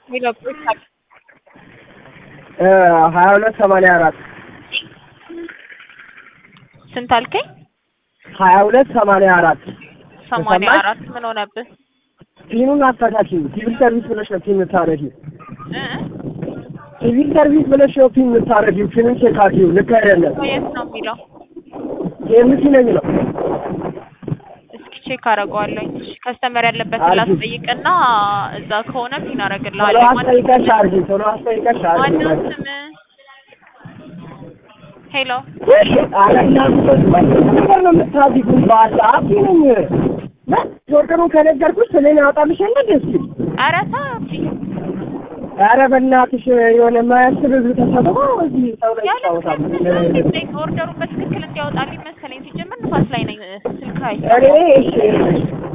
ሀያ ሁለት ሰማንያ አራት ስንት አልከኝ? ሀያ ሁለት ሰማንያ አራት ሰማንያ ተሰማሽ? አራት ምን ሆነብህ? ፒኑን አስተካክል። ሲቪል ሰርቪስ ብለሽ ነው ፒን የምታረጊው። እ? ሲቪል ሰርቪስ ብለሽ ነው ፒን የምታረጊው። ፒኑን ቼክ አድርጊው። ልክ አይደለም። የት ነው የሚለው? ኬምሲ ነው የሚለው። እስኪ ቼክ አደርገዋለሁ። እሺ ከስተመር ያለበትን አርጊ። ላስጠይቅና እዛ ከሆነ ፒን ቶሎ አደርግልሃለሁ። አስጠይቀሽ አድርጊ። ቶሎ አስጠይቀሽ አድርጊ። ማነው ስም? ሄሎ ኧረ እናንተ ነገር ነው የምታዚጉን። በአላ ፒኑን ኦርደሩን ከነገርኩሽ ስሜን ያወጣልሽ የለ እንደ እስኪ ኧረ ታፊ ኧረ በእናትሽ የሆነ የማያስብ ህዝብ ተሰብስቦ እዚህ ሰው ላይ ያለ ይጫወታል። ምክንያት ኦርደሩን በትክክል እንዲያወጣልኝ መሰለኝ። ሲጀምር ንፋስ ላይ ነኝ ስልክ አይ እኔ እሺ